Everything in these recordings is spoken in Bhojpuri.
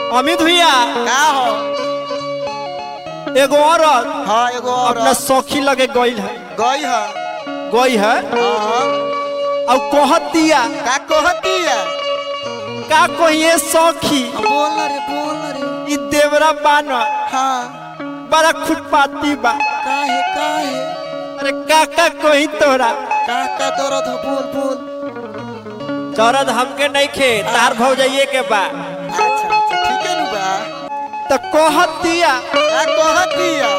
अमित भैया का हो एगो औरत हाँ एगो अपना औरत सखी लगे गईल है गई है गई है हाँ और कहत दिया का कहती है का कहिए सखी बोल ना रे बोल ना रे ई देवरा बान हाँ बड़ा खुटपाती बा काहे काहे अरे का का कही तोरा का का दर्द हो बोल बोल चरद हमके नहीं खे तार भौ जाइए के बा अच्छा अच्छा ठीक है नु बा तो कहत दिया का कहती है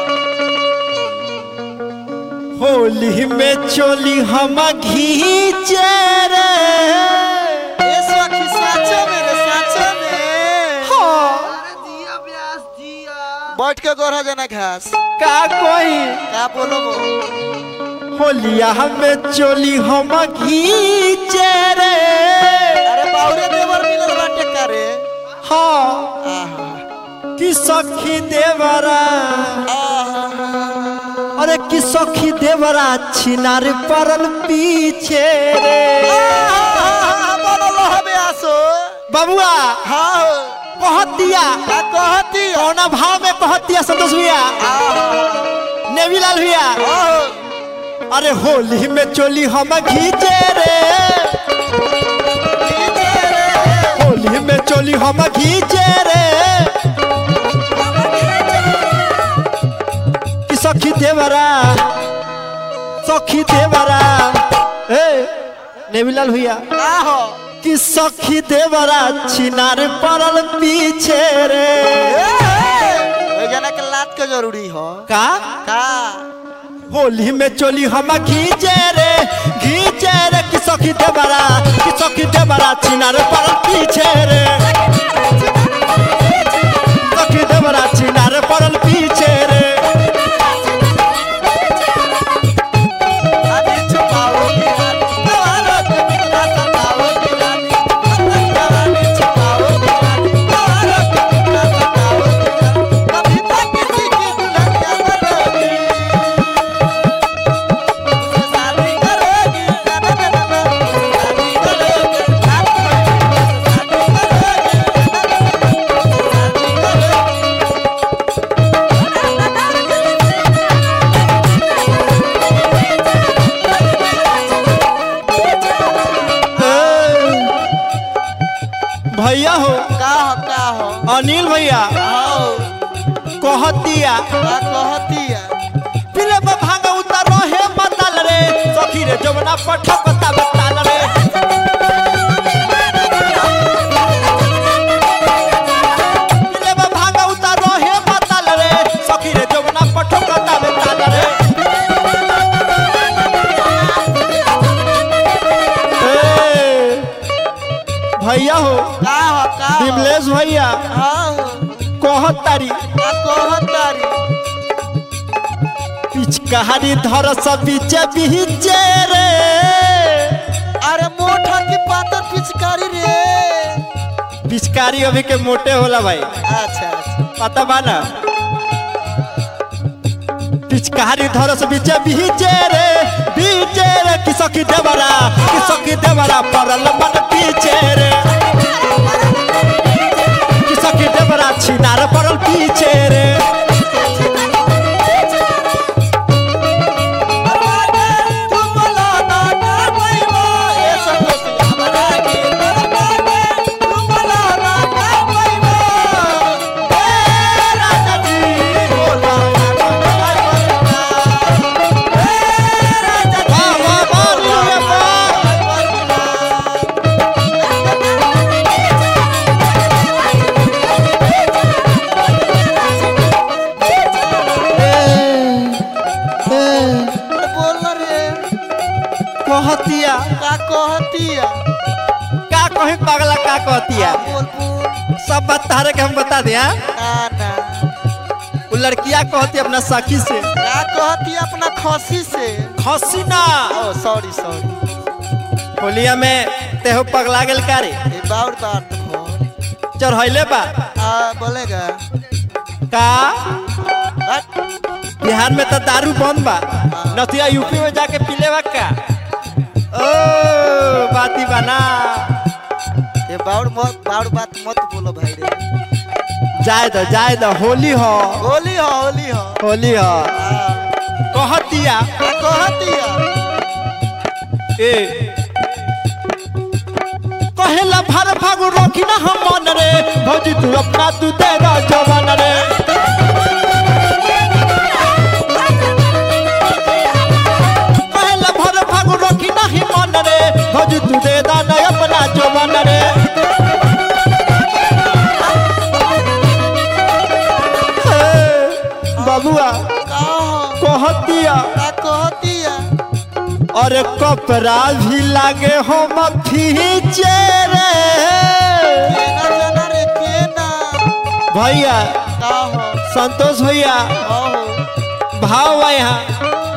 होली में चोली हम घीचे रे ए सखी साचो में रे साचो में हाँ, बैठ के गोरा जना घास का कही का बोलो बोल होलिया हमें चोली हम घीचे रे अरे बाउरे देवर मिलल बाटे का रे हाँ आहा कि सखी देवरा आहा अरे कि सखी देवरा छिनार परल पीछे रे आहा बोलो हबे आसो बबुआ हाँ कहत दिया का कहती है कौना भाव में कहत दिया संतोष भैया आहा नेवीलाल भैया आहो अरे होली में चोली हम घीचे रे नीचे रे होली में चोली हम घीचे रे कि सखी देवरा सखी देवरा ए नेवीलाल भैया आहो कि सखी देवरा छिनार पड़ल पीछे रे ओए जना के लात के जरूरी हो का का होली में चोली हम घीचे रे घीचे रे कि सखी देवरा कि सखी देवरा छिनार पड़ल पीछे रे सखी देवरा छिनार पड़ल पीछे रे अभी छुपाओ दीवानी कवालो के बिना सताओ दीवानी अपनी जवानी छुपाओ दीवानी कवालो के बिना सताओ दीवानी कभी तक किसी की दुल्हनिया बनोगी उससे शादी करोगी ना ना ना ना उससे शादी करोगी रात में उससे शादी करोगी ना ना ना उससे शादी करोगी भैया हो का हो का हो अनिल भैया आओ कहतिया का कहती है पिले में भांगा उतर रहे बताल रे सखी रे जमुना पठक बता बताल रे पिले में भांगा उतर रहे बताल रे सखी रे जमुना पठक बता बताल रे ए, भैया हो का हो का हो विमलेश भैया हाँ कहतारी का कहतारी पिचकारी धर सब बीचे बीचे रे अरे मोटा की पातर पिचकारी रे पिचकारी अभी के मोटे होला भाई अच्छा अच्छा पता बा ना पिचकारी धर से बीचे बीचे रे बीचे रे किसकी देवरा किसकी देवरा परल मन पीछे रे किसकी देवरा छिनार परल पीछे रे तुम बोलो ना ना पैबो ए संतोष हमरा की तरफाके तुम बोलो ना ना पैबो ए राजा जी बोलो ना ना पैबो ए राजा जी वाह, वाह, वाह, रे, अरे बोल ना रे कहतिया का कहतिया का कहे पगला का कहतिया बोल बोल सब बात तारे के हम बता दिया ना ना वो लड़किया कहती अपना सखी से का कहती अपना खसी से खसी ना ओ सॉरी सॉरी होलिया में तेहो पगला गेल का रे ये बाउर बात हो चढ़ैले बा आ बोलेगा का हट बिहार में तो दारू बंद बा नथिया यूपी में जाके पीले बा का ओ बाती बना ये बाउर मत बाउर बात मत बोलो भाई रे जाए दो जाए दो होली हो होली हो होली हो होली हो हाँ, कहतिया आ कहतिया ए कहेला भर फागु रोकी ना हम मन रे भौजी तू अपना तू दे दो जवान रे कहेला भर फागु रोकी ना ही मन रे भौजी तू दे दो ना अपना जवान रे ए, बबुआ का हो कहतिया का कहतिया अरे कपड़ा भी लागे हम फीचे रे केना जाना रे केना भैया का हो संतोष भैया हो भाव बा यहाँ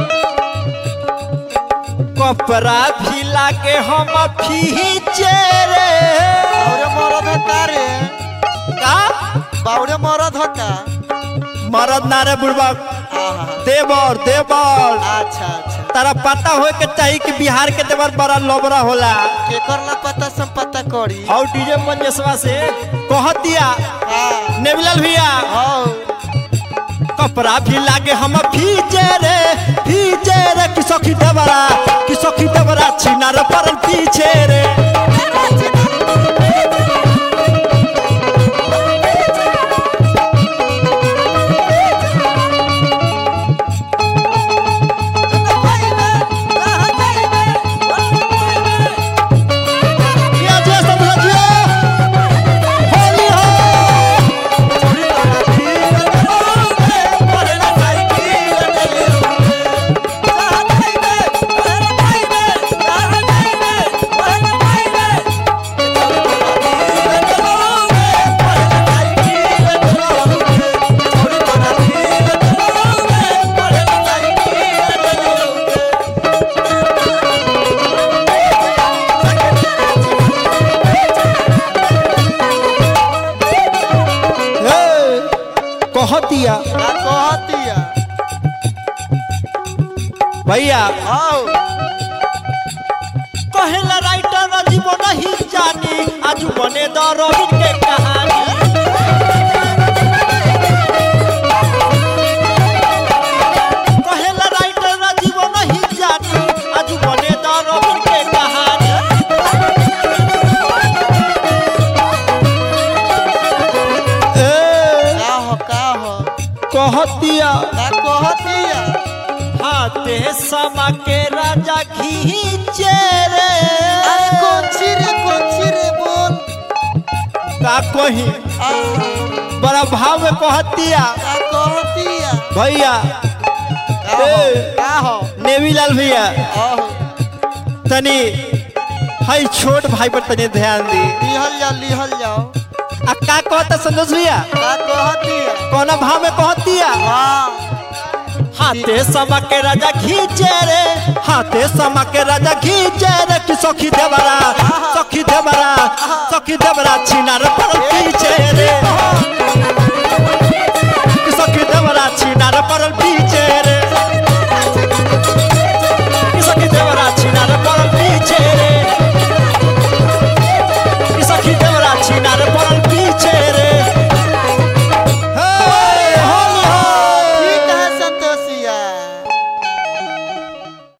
कपड़ा भी लागे हम फीचे रे बावरे मरद हका रे का बावरे मरद हका मरद नारे बुढ़बा आहा देवर देवर अच्छा अच्छा तारा पता होए के चाहिए कि बिहार के देवर बड़ा लोबरा होला केकर ला पता सम पता करी और डीजे मंजेशवा से कहतिया हाँ नेवलाल भैया हो कपड़ा भी लागे हम फीचे रे फीचे रे कि सखी देवरा कि सखी देवरा छिनार परल पीछे रे किया जे समझिए होली हो ए, कहतिया भैया कहेला राइटर राजीव नहीं जानी आज बने द रविन के कहानी कहेला राइटर राजीव नहीं जानी आज बने द रविन के कहानी ए, कहतिया हाथे समा के राजा खींचे रे का कही बड़ा भाव में कहतिया भैया नेवीलाल भैया तनी हई छोट भाई पर तनी ध्यान दी लिहल जाओ लिहल जाओ आ का कहता संतोष भैया का कहतिया कौन भाव में कहतिया हाँ हाथे समा के राजा खींचे रे हाथे समा के राजा खींचे रे कि सखी देवरा सखी देवरा सखी देवरा छिनार पर खींचे रे